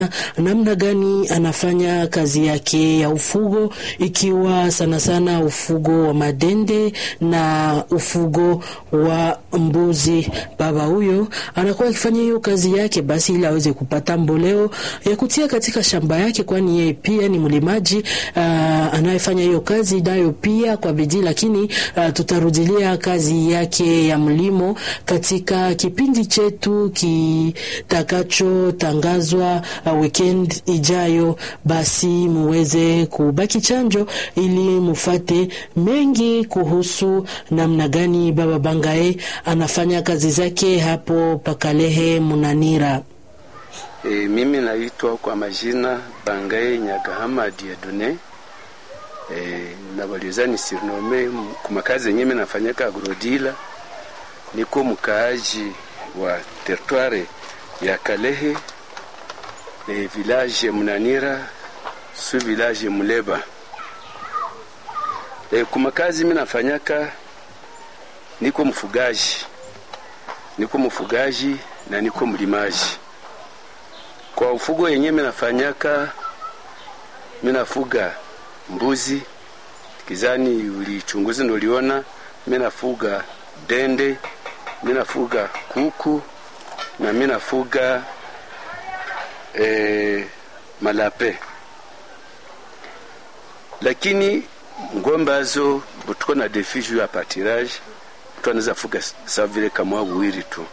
namna gani anafanya kazi yake ya ufugo, ikiwa sana sana ufugo wa madende na ufugo wa mbuzi. Baba huyo anakuwa akifanya hiyo kazi yake basi ili aweze kupata mboleo ya kutia katika shamba yake, kwani yeye pia ni mlimaji uh, anayefanya hiyo kazi nayo pia kwa bidii. Lakini uh, tutarudilia kazi yake ya mlimo katika kipindi chetu kitakachotangazwa uh, weekend ijayo. Basi muweze kubaki chanjo ili mufate mengi kuhusu namna gani baba Bangae anafanya kazi zake hapo Pakalehe Munanira. E, mimi naitwa kwa majina Bangae Nyagahama Diadone. E, nabaliza ni sirnome kumakazi yenye mimi nafanyaka agrodila. Niko mkaaji wa territoire ya Kalehe e, village Munanira su village Muleba. E, kumakazi mimi nafanyaka niko mfugaji, niko mfugaji na niko mlimaji. Kwa ufugo yenye minafanyaka, minafuga mbuzi kizani, ulichunguzi ndo uliona, minafuga dende, minafuga kuku na minafuga e, malape, lakini ngombe azo butuko na defi juu ya patirage mtu anaweza fuga sawa vile kama wawili tu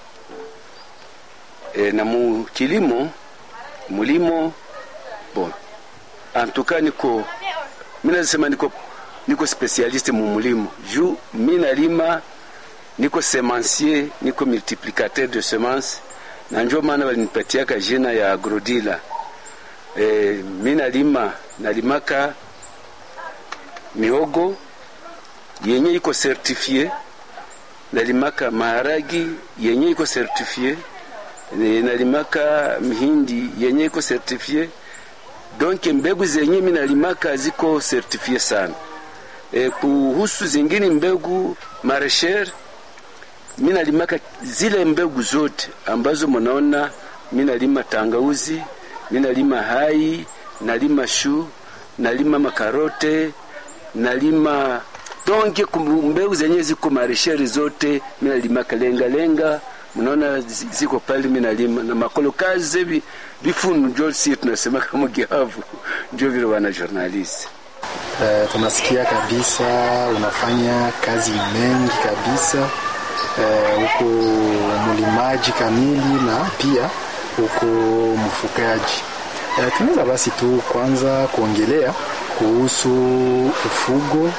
e, na mu kilimo mulimo bon antuka niko mina sema niko niko specialiste mu mulimo juu mina lima niko semencier niko multiplicateur de semence na njo maana walinipatiaka jina ya agrodila e, mina lima nalimaka mihogo yenye iko certifie nalimaka maharagi yenye iko certifie nalimaka mihindi yenye iko certifie donc mbegu zenye mi nalimaka ziko certifie sana. E, kuhusu zingine mbegu maresher mi nalimaka zile mbegu zote ambazo mnaona mi nalima tangauzi, mi nalima hai, nalima shu, nalima makarote, nalima donke mbegu zenye ziko maresheri zote mi nalimaka lenga lenga mnaona ziko pale, mimi nalima na makolo kazi bi bifunu njo si tunasema kama gihavu ndio vile wana journalist. Uh, tunasikia kabisa unafanya kazi mengi kabisa huko, uh, mlimaji kamili na pia huko mfugaji. Uh, tunaweza basi tu kwanza kuongelea kuhusu ufugo